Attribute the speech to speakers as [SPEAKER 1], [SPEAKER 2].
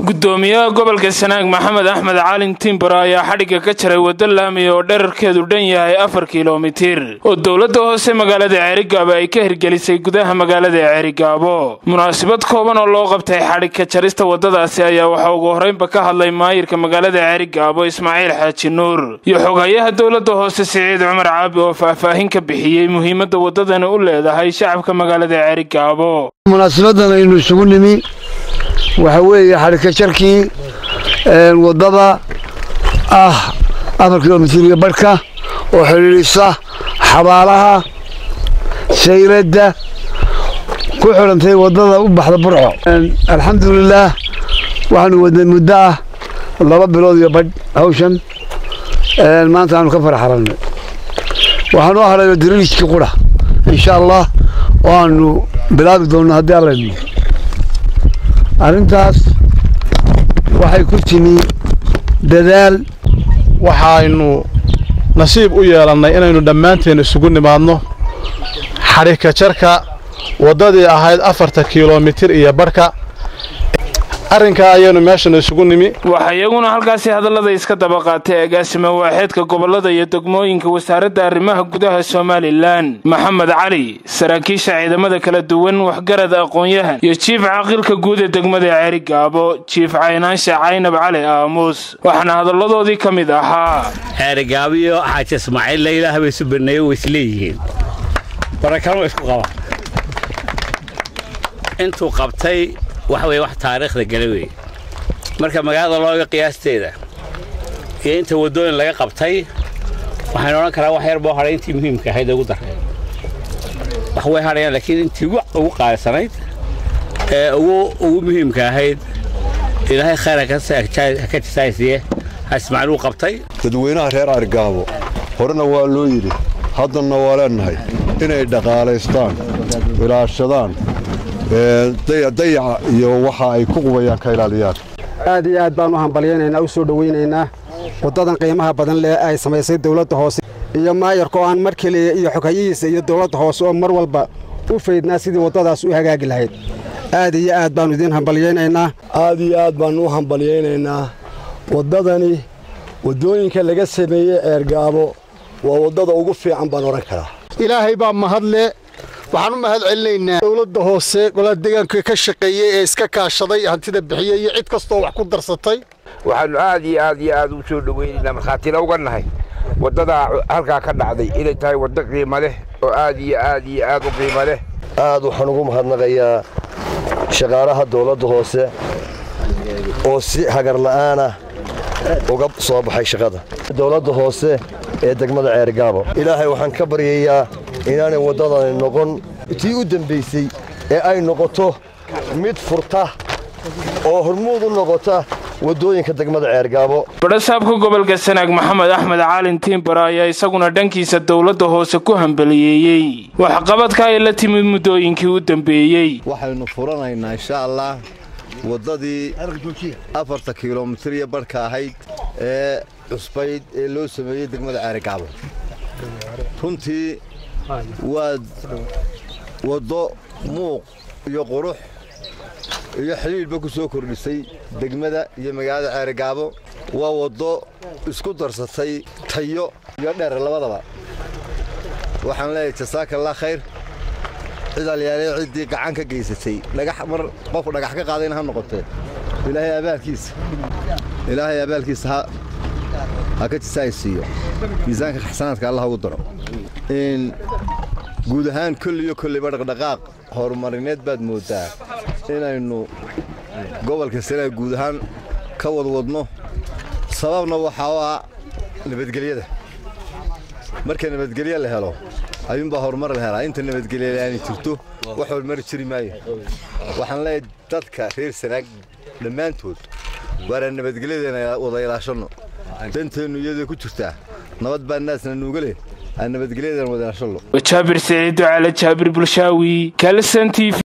[SPEAKER 1] gudoomiyaha gobolka sanaag maxamed axmed caalin timbaro ayaa xadhigga ka jaray waddo laamiya oo dherarkeedu dhan yahay afar kilomitir oo dowladda hoose magaalada ceerigaabo ay ka hirgelisay gudaha magaalada ceerigaabo munaasabad kooban oo loo qabtay xadhig ka jarista waddadaasi ayaa waxaa ugu horraynba ka hadlay maayirka magaalada ceerigaabo ismaaciil xaaji nuur iyo xoghayaha dowladda hoose siciid cumar caabi oo faahfaahin ka bixiyey muhiimadda waddadani u leedahay shacabka magaalada ceerigaabo
[SPEAKER 2] munaasabadan aynu isugu nimi waxaa weeye xadhigka jarkii waddada ah afar kilomitiriga barhka oo xidhiidhisa xabaalaha sayradda ku xidhantay waddada u baxda burco alxamdulilaah waxaanu wadnay muddo ah laba bilood iyo badh hawshan maanta aanu ka faraxarannay waxaanu hadhayo diriijkii qudha insha allah oo aanu bilaabi doonno haddii alla idmo arrintaas waxay ku timi dadaal
[SPEAKER 3] waxaynu nasiib u yeelannay inaynu dhammaanteen isugu nimaadno xadhigka jarka waddadii ahayd afarta kilomitir iyo barhka arrinkaa ayaynu meeshan isugu nimi
[SPEAKER 1] waxaa iyaguna halkaasi hadallada iska daba qaatay agaasima waaxeedka gobollada iyo degmooyinka wasaaradda arrimaha gudaha somalilan maxamed cali saraakiisha ciidamada kala duwan waxgarad aqoon-yahan iyo jiif caaqilka guud ee degmada ceerigaabo jiif caynaansha caynab cali aamuus waxaana hadalladoodii ka mid ahaa
[SPEAKER 4] ceerigaabiyo xaaji ismaaciil laylaah bay isu baneeyo way isleeyihiin barakano isku qaba intuu qabtay waxa weye wax taariikhda gala weeye marka magaalada looga qiyaasteeda iyo inta waddooyin laga qabtay waxaynu odhan karaa wax yar boo hadhay intii muhiimka ahayd ugu darray wax way hadhayaan laakiin intii ugu qaalisanayd ee ugu muhiimka ahayd ilaahay khayr haka jisaaysiye ha ismaaciil uu qabtay
[SPEAKER 5] dadweynaha reer argaabo horena waa loo yidhi haddanna waa leennahay inay dhaqaalaystaan ilaashadaan dayaca iyo waxa ay ku qubayaan ka ilaaliyaan
[SPEAKER 6] aad iyo aad baan u hambalyaynaynaa u soo dhowaynaynaa waddadan qiimaha badan leh ay samaysay dawladda hoose iyo maayarka oo aan mar keliya iyo xoghayihiisa iyo dawladda hoose oo mar walba u faydnaa sidii waddadaas u hagaagi lahayd aad iyo aad baannu idiin hambalyaynaynaa
[SPEAKER 7] aad iyo aad baannu u hambalyaynaynaa waddadani waddooyinka laga sameeyey ceergaabo waa waddada ugu fiican baan odhan karaa
[SPEAKER 8] ilaahay baa mahadle waxaan u mahad celinaynaa dowladda hoose golaha deegaanka ka shaqeeyey ee iska kaashaday hantida bixiyey iyo cid kastoo wax ku darsatay
[SPEAKER 9] waxaannu aad iyo aad iyo aad u soo dhowaynaynaa markhaatina uga nahay waddadaa halkaa ka dhacday inay tahay waddo qiimo leh oo aad iyo aad iyo aad u qiimo leh
[SPEAKER 7] aad waxaan ugu mahadnaqayaa shaqaalaha dowladda hoose oo si hagarla'aanah uga soo baxay shaqada dowladda hoose ee degmada ceergaabo ilaahay waxaan ka baryayaa inaanay waddadani noqon tii u dembaysay ee ay noqoto mid furta oo hormuud u noqota waddooyinka degmada ceergaabo
[SPEAKER 1] badhasaabka gobolka sanaag maxamed axmed caalin tiimbara ayaa isaguna dhankiisa dowladda hoose ku hambaliyeeyey waxqabadka ay la timid muddooyinkii u dembeeyey
[SPEAKER 5] waxaynu furanaynaa insha allah waddadii afarta kilomitir iyo barhka ahayd ee cusbayd ee loo sameeyey degmada ceerigaabo runtii waad waddo muuq iyo qurux iyo xidhiidhba ku soo kordhisay degmada iyo magaalada ceerigaabo waa waddo isku darsatay tayo iyo dheer labadaba waxaan leeyahay jasaakallah khayr cid alyaalay ciddii gacan ka geysatay mar qof dhagax ka qaadayna ha noqotee ilaahay abaalkiisa ilaahay abaalkiisa ha ka jisaaysiiyo miisaanka xasanaadka allah ugu daro guud ahaan kolli iyo kolliba dhaqdhaqaaq horumarineed baad mooddaa inaynu gobolka sanaag guud ahaan ka wadwadno sababna waxaa u ah nabadgelyada marka nabadgelye la helo ayuunbaa horumar la helaa inta nabadgelye aanay jirto wax horumari jiri maayo waxaan leeyahay dadka reer sanaag dhammaantood waaraan nabadgelyadeena wada ilaashanno danteennu iyadoo ku jirtaa nabad baa naasna nuuga leh aan nabadgelyadeena wada ilaashanno
[SPEAKER 1] jaabir siciid ducaale jaabir bulshaawi kalsan t v